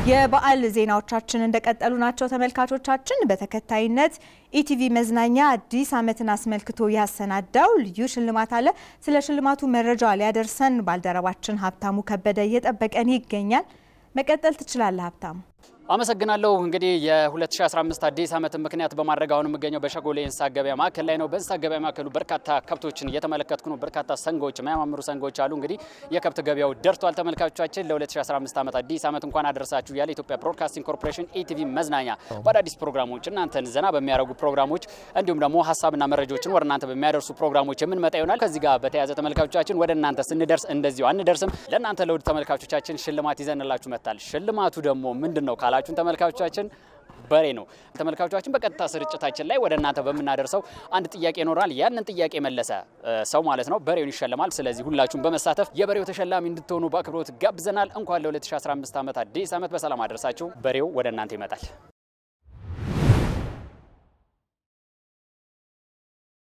የበዓል ዜናዎቻችን እንደቀጠሉ ናቸው ተመልካቾቻችን። በተከታይነት ኢቲቪ መዝናኛ አዲስ ዓመትን አስመልክቶ ያሰናዳው ልዩ ሽልማት አለ። ስለ ሽልማቱ መረጃ ሊያደርሰን ባልደረባችን ሀብታሙ ከበደ እየጠበቀን ይገኛል። መቀጠል ትችላለህ ሀብታሙ። አመሰግናለሁ። እንግዲህ የ2015 አዲስ ዓመትን ምክንያት በማድረግ አሁን የምገኘው በሸጎሌ እንስሳት ገበያ ማዕከል ላይ ነው። በእንስሳት ገበያ ማዕከሉ በርካታ ከብቶችን እየተመለከትኩ ነው። በርካታ ሰንጎች፣ የሚያማምሩ ሰንጎች አሉ። እንግዲህ የከብት ገበያው ደርቷል። ተመልካቾቻችን ለ2015 ዓመት አዲስ ዓመት እንኳን አደረሳችሁ ያለ ኢትዮጵያ ብሮድካስቲንግ ኮርፖሬሽን ኢቲቪ መዝናኛ በአዳዲስ ፕሮግራሞች እናንተን ዘና በሚያደርጉ ፕሮግራሞች እንዲሁም ደግሞ ሀሳብና መረጃዎችን ወደ እናንተ በሚያደርሱ ፕሮግራሞች የምንመጣ ይሆናል። ከዚህ ጋር በተያያዘ ተመልካቾቻችን ወደ እናንተ ስንደርስ እንደዚሁ አንደርስም። ለእናንተ ለውድ ተመልካቾቻችን ሽልማት ይዘንላችሁ መጥታል። ሽልማቱ ደግሞ ምንድን ነው ካላችሁን ተመልካቾቻችን በሬ ነው። ተመልካቾቻችን በቀጥታ ስርጭታችን ላይ ወደ እናንተ በምናደርሰው አንድ ጥያቄ ይኖራል። ያንን ጥያቄ መለሰ ሰው ማለት ነው በሬውን ይሸለማል። ስለዚህ ሁላችሁም በመሳተፍ የበሬው ተሸላሚ እንድትሆኑ በአክብሮት ጋብዘናል። እንኳን ለ2015 ዓመት አዲስ ዓመት በሰላም አደረሳችሁ። በሬው ወደ እናንተ ይመጣል።